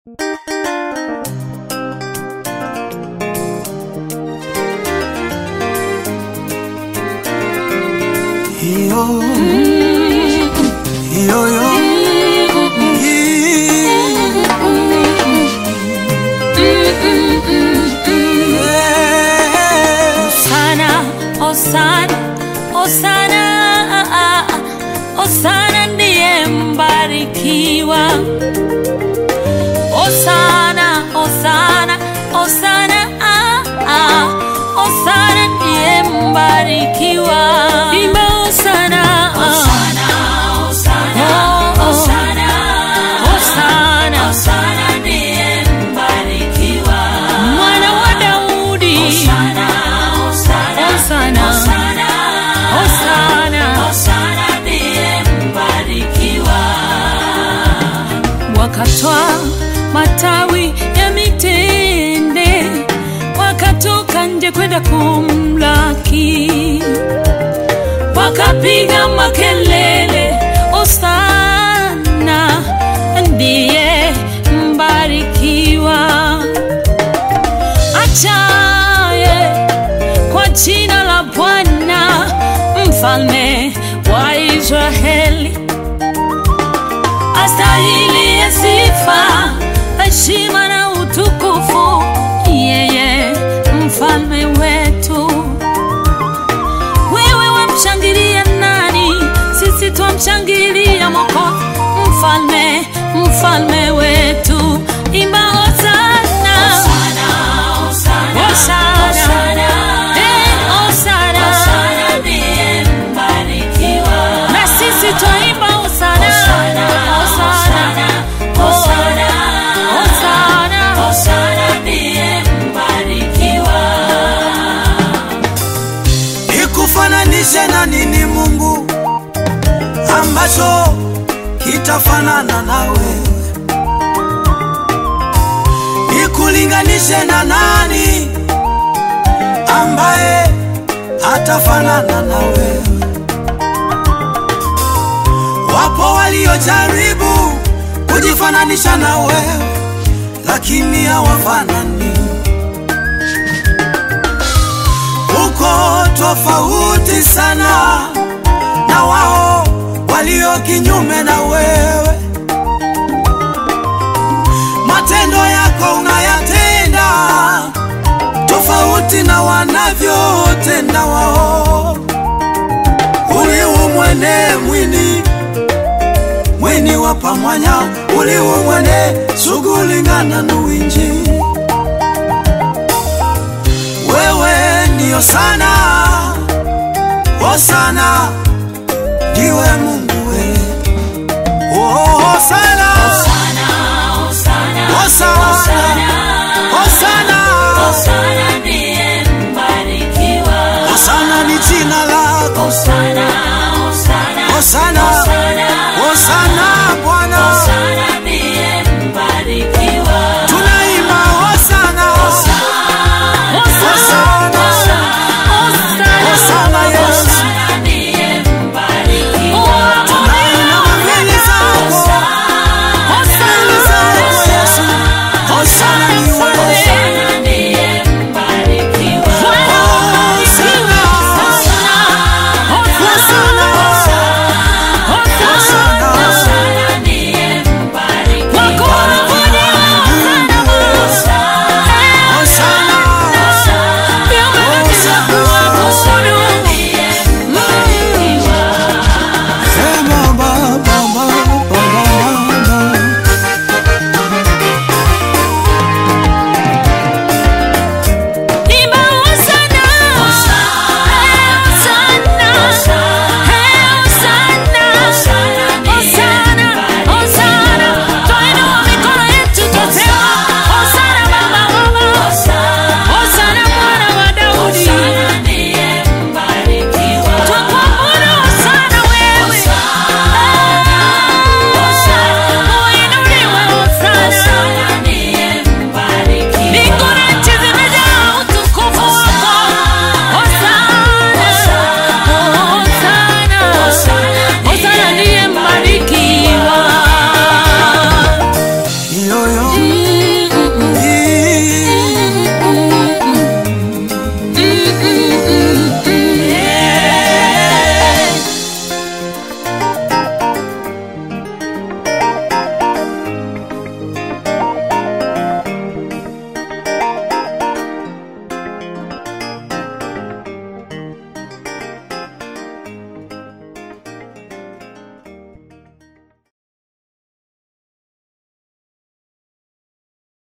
Yo, yo, yo. Yeah. Osana, Osana, Osana, Osana ndiye mbarikiwa. Osana, Osana, Osana, Osana ndiye mbarikiwa. Imba Osana, Osana, Osana, Osana, Osana ndiye mbarikiwa. Mwana wa Daudi, Osana, Osana, Osana, Osana, Osana ndiye mbarikiwa. Wakatwa matawi ya mitende, wakatoka nje kwenda kumlaki, wakapiga makelele, Osana ndiye mbarikiwa achaye kwa jina la Bwana, mfalme wa Israeli, astahili ya sifa, heshima na utukufu, yeye mfalme wetu. Wewe wamshangilia nani? Sisi twamshangilia Mwokozi, mfalme, mfalme wetu. Imba hosana, hosana, eh, hosana. Na sisi twaimba hosana, hosana, hosana, Nikufananishe na nini Mungu ambacho kitafanana na wewe? Nikulinganishe na nani ambaye atafanana na wewe? Wapo waliojaribu kujifananisha na wewe, lakini hawafanani. uko tofauti sana na wao walio kinyume na wewe. Matendo yako unayatenda tofauti na wanavyotenda wao. Uliu mwene mwini mwini wa pamwanya uliu mwene sugulingana nuwinji wewe ndiyo sana Hosana ndiwe Mungu we oh, Hosana Hosana Hosana Hosana ni jina lako Hosana Hosana Bwana